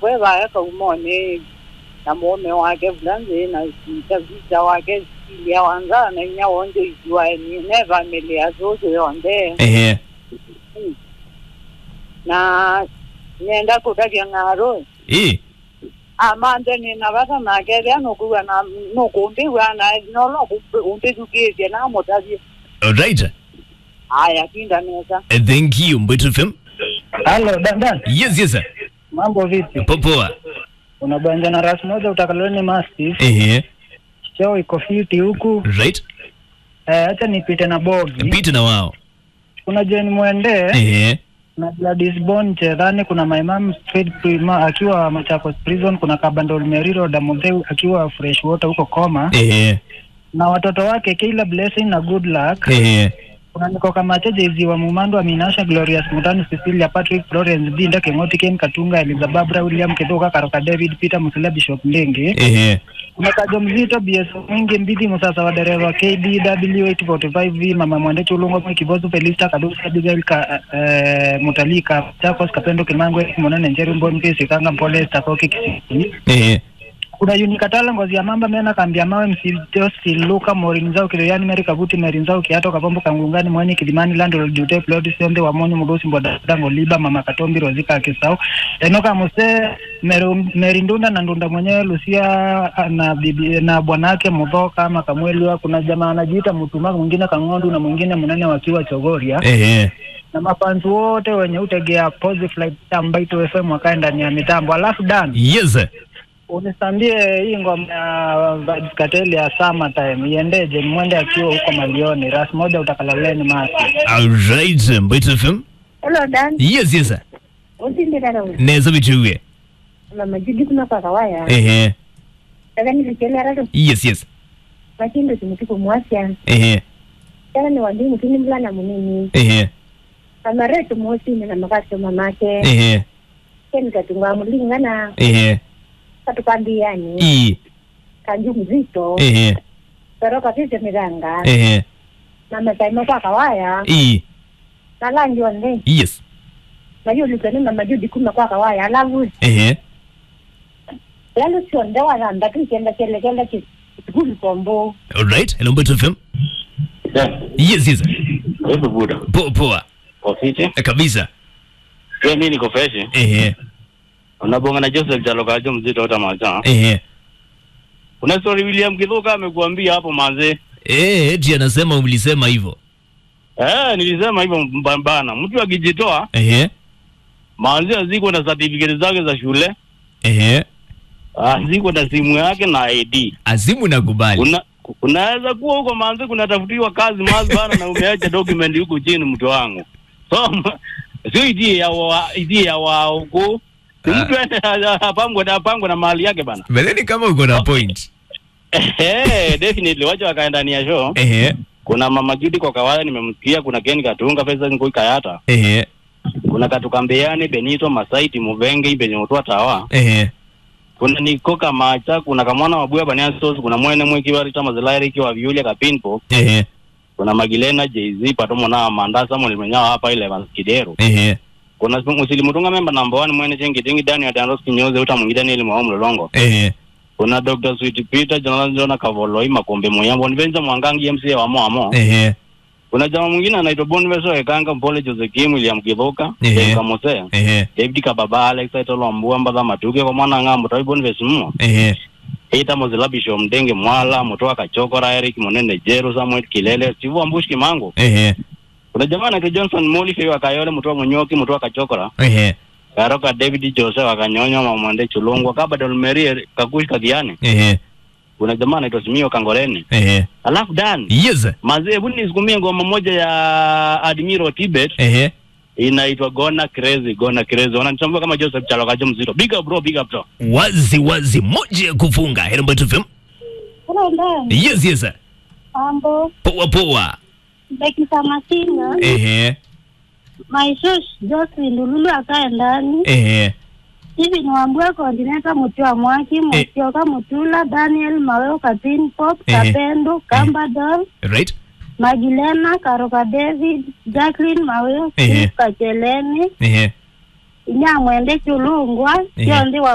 kwe vaeka umone na mume wake vulanze na mtavisa wake silia wanzana inya wonje ijuwa ne familia zote yonde ehe na nyenda kutakia ng'aro eh amande nina vata nakelia nokuwa na nokumbiwa na nolo umpitukizie na mutavie alright haya kinda nesa Eh, thank you Mbwetu FM Halo, dandan. yes yes sir Mambo vipi? Po- poa Unabanja na ras moja utakaloni Mastiff. ehe Cheo iko fiti huku. right Eh, acha nipite na bogi. pita na wao Kuna Jane Mwende ehe na Gladys Bon Chedhani, kuna my mom straight prima akiwa Machakos prison, kuna Kabandol Meriro Damutheu akiwa fresh water huko Koma ehe na watoto wake Kayla Blessing na Good Luck. ehe Kuna niko Kamache Jezi wa Mumando Aminasha Glorious Mutani Cecilia Patrick Florence Dinda Kengoti Ken Katunga Elizabeth William Kithuka Karoka David Peter Musila Bishop Ndenge ehe kuna kajo mzito BS mwingi mbidi musasa wa dereva KDW 845V mama mwende chulungo mwe kibozu Felista Kadusi Abigail ka, eh, Mutalika Chakos Kapendo Kimangwe Monene Njeri Mboni Kisi Kanga Mpole Stakoki Kisiki ehe kuna Unikatala Ngozi ya Mamba Mena Kambia Mawe Msijosi Luka Morinzao Kiliani Meri Kabuti Merinzao Kiato Kapombo Kangungani Mwenye Kilimani Lando Jute Plodi Sionde wa Monyo Mudosi Mbwadadango Liba Mama Katombi Rozika Akisau Enoka Muse Meru- Merindunda na Ndunda mwenyewe Lucia na bibi na bwanake Mudhoka ama Kamweliwa. Kuna jamaa anajiita Mutuma, mwingine Kang'ondu na mwingine Munene wakiwa Chogoria ehe na mafanzi wote wenye utegea Positive Flight Tambaito FM wakae ndani ya mitambo. Alafu Dan, yes sir unisambie hii ngoma ya Vybz Kartel ya Summertime iendeje? Mwende akiwa huko Malioni, ras moja utakalaleni masi. alright Mbwetu FM Hello Dan, yes yes sir utindira na wewe. neza bituwe Mama Judi kuna kwa kawaya. ehe Sasa nilikelera tu yes yes machindo simutiko mwasya. ehe Sasa ni wandi mutini mlana munini. ehe Mama retu mosi na makacho mamake. ehe Ken katunga mulingana ehe katukambiani. i Kanju mzito. ehe Pero katite miranga. ehe Mama taima kwa kawaya. i Na langi wande. yes Na hiyo lukani mama Judi kuna kwa kawaya. Alavu. ehe Lalu sionde wala ndatu kenda kele kenda kitukuli kombo. alright hello Mbwetu FM Yeah. yes yes sir Hebu buda. poa poa Ofisi. Eh, kabisa Pia mimi niko fresh. ehe Unabonga na Joseph Jalokajo mzito hata maza. ehe Kuna story William Kithuka amekuambia hapo manze. eh eti anasema mlisema hivyo Eh, nilisema hivyo mbambana. Mtu akijitoa ehe manze aziko na certificate zake za shule, ehe aziko na simu yake na ID. azimu nakubali Una unaweza kuwa huko manze kunatafutiwa kazi mazi bana na umeacha document huko chini mtu wangu. So sio idea ya wa idea ya wa huko. Ni Ah. mtu ende apangwe na apangwe na mali yake bana. bedheni kama uko na point Eh, definitely wacha wakaenda ndani ya show. ehe Kuna Mama Judy kwa kawaida nimemsikia, kuna Ken Katunga pesa ngoi kayata, ehe kuna Katukambeani Benito Masaiti Muvenge ibenye mutwa tawa, ehe kuna Nikoka Macha, kuna Kamwana Mabuya Bania Sos, kuna Mwene Mwiki wa Rita Mazilairi kiwa Vyulia Kapinpo, ehe kuna Magilena Jay-Z patomo na Amanda Samuel Menyawa hapa ile Maskidero. ehe Kuna Musili Mutunga member number 1 Mwene Chengi Tingi Daniel Danros Kinyoze uta mwingine Daniel Mwaomu Lolongo. ehe Kuna Dr. Sweet Peter Jonathan Jona Kavoloi Makombe Moyambo Nivenza Mwangangi MCA wa Moamo. ehe Kuna jamaa mwingine anaitwa Boniface Ekanga Mpole Josekim William Kivoka Ehe. Dave Kamose ehe David Kababa Alex Aitolo Mbua Mbadha Matuke kwa mwana ng'ambo Tawi Boniface Mmo ehe Ita Mozilla Bishop Mdenge Mwala Mutoa Kachokora Eric Monene Jeru Samuel Kilele Sivu Ambush Kimango ehe Kuna jamaa anaitwa Johnson Moli Fewa Kayole Mutoa Munyoki Mutoa Kachokora ehe Karoka David Jose Wakanyonyo Mamwande Chulungwa Kaba Dolmeri Kakush Kagiani ehe Kuna jamaa anaitwa Simio Kangoleni ehe Alafu Dan yes Mazee hebu nisikumie ngoma moja ya Admiral Tibet ehe inaitwa Gona Crazy, Gona Crazy. Wananitambua kama Joseph Chalokajo mzito. Big up bro, big up bro. wazi wazi moja ya kufunga hello Mbwetu FM Hello Dan, yes yes sir mambo. poa poa Dakika Masina. ehe Maishosh Jocelyn Lululu akae ndani ehe hivi niwambue koordineta Mutiwa Mwaki Mutioka Mutula Daniel Maweo Kapin Pop Eh. Kapendo Kambadol right Magilena Karoka David Jacqueline Maweo Eh. Steve Kacheleni ehe Inyamwende Chulungwa Eh. sio ndi wa